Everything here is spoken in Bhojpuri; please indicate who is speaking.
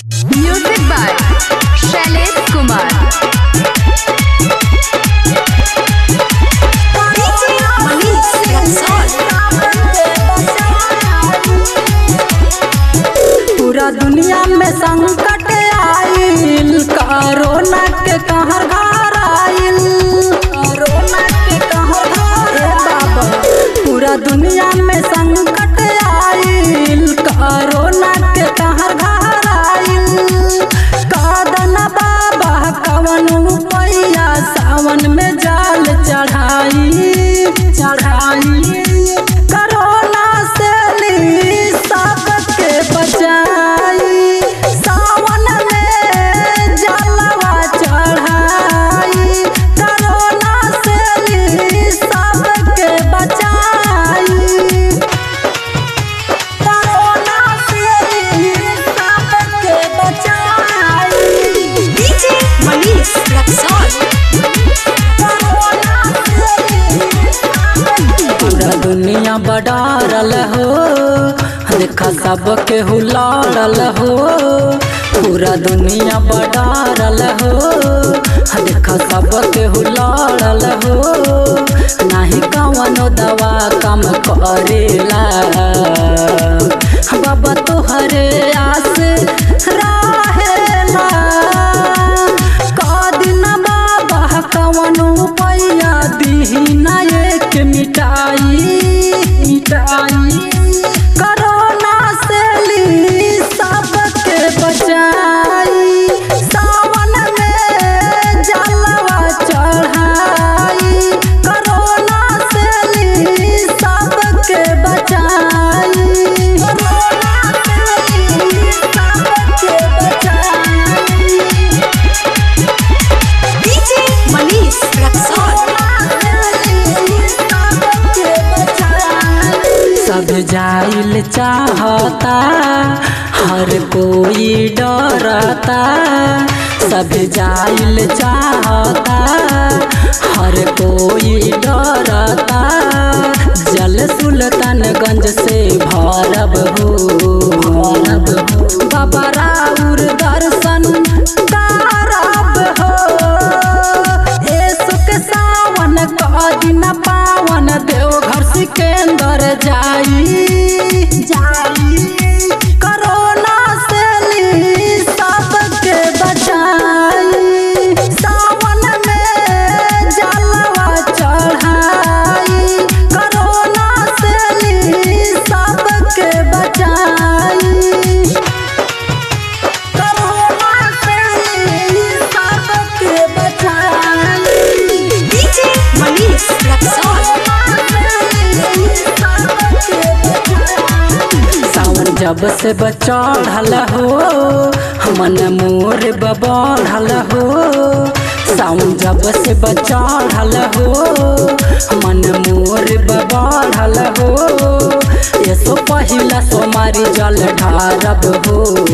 Speaker 1: Music by Shailesh Kumar.
Speaker 2: पूरा दुनिया में संकट आइल कोरोना के कहर घर आइल कोरोना के कहर घर ए बाबा पूरा दुनिया में संकट आइल कोरोना के कहर घर आइल कादन बाबा कवन पैया सावन में जाल चढ़ाई चढ़ाई कोरोना से ली सबके बचाई सावन में जलवा चढ़ाई कोरोना से ली सबके बचाई कोरोना से ली सबके बचाई
Speaker 3: DJ Manish Luxor.
Speaker 2: पूरा दुनिया बडारल हो देखा सब के हुलाड़ल हो पूरा दुनिया बडारल हो देखा सब के हुलाड़ल हो नाही कवनो दवा कम करेला बाबा तोहरे आस रहेला कादिन बाबा कवनो पैया दीना एक मिटाई मिटाई कोरोना से ली सबके बचाई सावन में जलवा चढ़ाई कोरोना से ली सबके बचाई कोरोना से ली सबके बचाई
Speaker 3: DJ Manish Luxor.
Speaker 2: सब जाइल चाहता हर कोई डरता सब जाइल चाहता हर कोई डरता जल सुल्तानगंज से भरब हो भरब हो बाबा राउर दर्शन करब हो ए सुख सावन क दिन पावन देवघर सिकंदर जाई जाई कोरोना से ली सबके बचाई सावन में जलवा चढ़ाई कोरोना से ली सबके बचाई कोरोना से ली सबके बचाई
Speaker 3: DJ Manish Luxor.
Speaker 2: सावन जब से बचढ़ल हो मन मोर बढ़ल हो सावन जब से बचढ़ल हो मन मोर बढ़ल हो ये सो पहिला सोमारी जल ढारब हो